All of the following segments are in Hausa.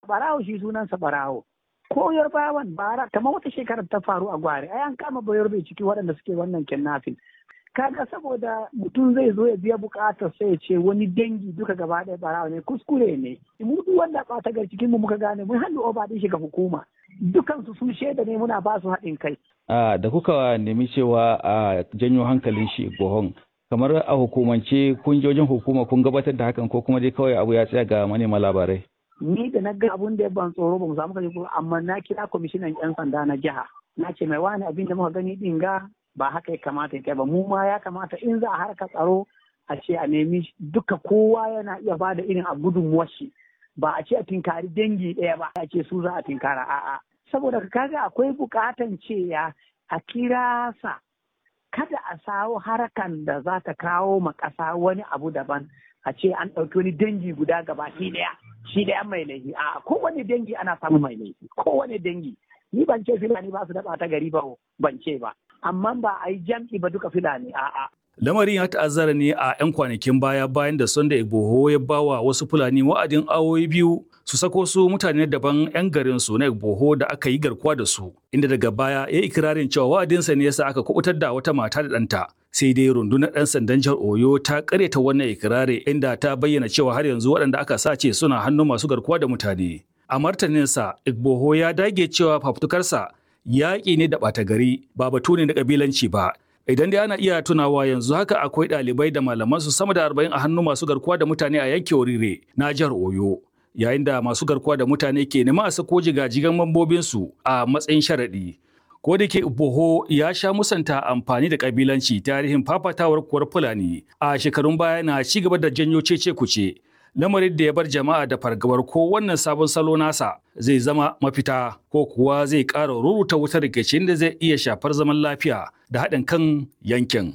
barawo shi sunansa barawo ko yarbawan bara kamar wata shekarar ta faru a gwari ai an kama bayar bai ciki waɗanda suke wannan kidnapping kaga saboda mutum zai zo ya biya bukatar sai ya ce wani dangi duka gaba ɗaya barawa ne kuskure ne mu duk wanda ɓata gar cikin mu muka gane mun hannu oba ɗin shi ga hukuma dukansu sun shaida ne muna ba su haɗin kai. da kuka nemi cewa a janyo hankalin shi gohon kamar a hukumance kun wajen hukuma kun gabatar da hakan ko kuma dai kawai abu ya tsaya ga manema labarai. Ni da na ga abun da ya ban tsoro ba mu samu kaje amma na kira kwamishinan 'yan sanda na jiha na ce mai wani abin da muka gani din ga ba haka ya kamata ya kai ba mu ma ya kamata in za a harka tsaro a ce a nemi duka kowa yana iya ba da irin a gudunmuwar shi ba a ce a tinkari dangi ɗaya ba a ce su za a tinkara a'a saboda kaga akwai bukatan cewa a kira sa kada a sawo harakan da za ta kawo ma ƙasa wani abu daban a ce an ɗauki wani dangi guda gaba shi ɗaya shi ɗaya mai laifi a kowane dangi ana samun mai laifi kowane dangi ni ban ce filani ba su da ta gari ba ban ce ba amma ba a yi jam'i ba duka filani a'a Lamarin ya ta'azzara ne a 'yan kwanakin baya bayan da Sunday Igboho ya bawa wasu Fulani wa'adin awoyi biyu su sako su mutane daban 'yan garin su na Igboho da aka yi garkuwa da su, inda daga baya ya ikirarin cewa wa'adinsa ne yasa aka kubutar da wata mata da ɗanta. Sai dai rundunar 'yan sandan jihar Oyo ta karyata wannan ikirari inda ta bayyana cewa har yanzu waɗanda aka sace suna hannun masu garkuwa da mutane. A martaninsa, Igboho ya dage cewa fafutukarsa yaƙi ne da ɓata gari ba batu ne na ƙabilanci ba. Idan dai ana iya tunawa yanzu haka akwai ɗalibai da malaman su sama da arba'in a hannun masu garkuwa da mutane a yankin Orire na jihar Oyo. Yayin da masu garkuwa da mutane ke nema a sako jigajigan mambobinsu a matsayin sharaɗi. Ko da ke Boho ya sha musanta amfani da ƙabilanci tarihin fafatawar kuwar Fulani a shekarun baya na ci gaba da janyo cece kuce. lamarin da ya bar jama'a da fargabar ko wannan sabon salo nasa zai zama mafita ko kuwa zai ƙara ruruta wutar rikicin da zai iya shafar zaman lafiya da haɗin kan yankin.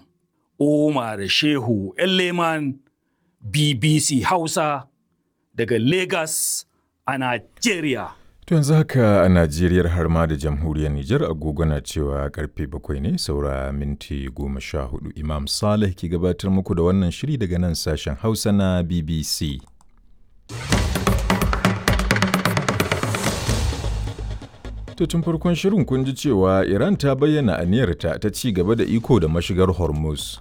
Umar Shehu Leman BBC Hausa daga Lagos a Najeriya. To yanzu haka a Najeriya har ma da jamhuriyar Nijar agogo na cewa karfe bakwai ne saura minti goma sha hudu Imam Saleh ke gabatar muku da wannan shiri daga nan sashen Hausa na BBC. To tun farkon shirin kun ji cewa Iran ta bayyana aniyarta ta ci gaba da iko da mashigar Hormuz.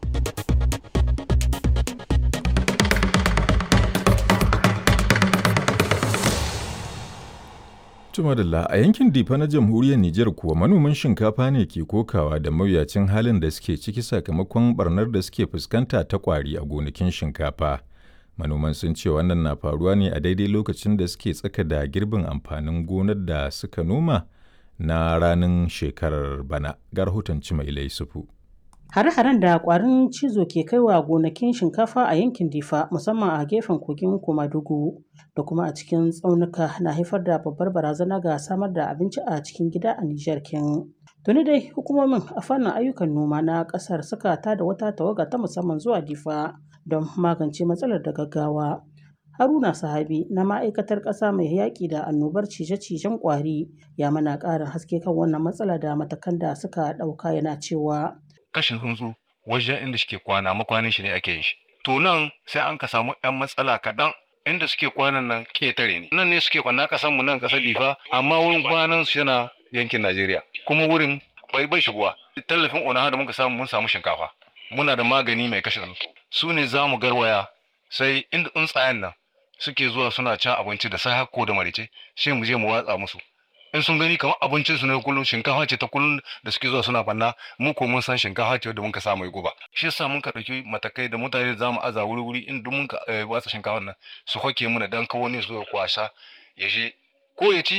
Tumadalla a yankin Difa na jamhuriyar Nijar kuwa manoman shinkafa ne ke kokawa da mawuyacin halin da suke ciki sakamakon barnar da suke fuskanta ta kwari a gonakin shinkafa. Manoman sun ce wannan na faruwa ne a daidai lokacin da suke tsaka da girbin amfanin gonar da suka noma na ranar shekarar bana. Ga rahoton Cimailai Sufu. Hare-haren da kwarin cizo ke kaiwa gonakin shinkafa a yankin Difa musamman a gefen kogin Komadugu da kuma a cikin tsaunuka na haifar da babbar barazana ga samar da abinci a cikin gida a Nijar kin. Tuni dai hukumomin a fannin ayyukan noma na kasar suka tada wata tawaga ta musamman zuwa Difa don magance matsalar da gaggawa. Haruna Sahabi na ma'aikatar ƙasa mai yaƙi da annobar cije-cijen ƙwari ya mana ƙarin haske kan wannan matsala da matakan da suka ɗauka yana cewa. kashin tsuntsu wajen inda suke kwana makwanin shi ne ake yin shi to nan sai an ka samu yan matsala kaɗan inda suke kwanan nan ketare ne nan ne suke kwana kasan mu nan kasar difa amma wurin kwanan su yana yankin najeriya kuma wurin bai bai shigowa tallafin ona da muka samu mun samu shinkafa muna da magani mai kashe tsuntsu su ne za mu garwaya sai inda tsuntsayen nan suke zuwa suna cin abinci da sai ko da marice sai mu je mu watsa musu in sun gani kamar abincin su ne kullum shinkafa ce ta kullum da suke zuwa suna banna mu ko mun san shinkafa ce da muka sa mai guba shi yasa mun ka dauki matakai da mutane za mu aza wuri wuri in duk mun ka watsa shinkafa nan su hoke mu da dan kawo ne su kwasha ya je ko ya ci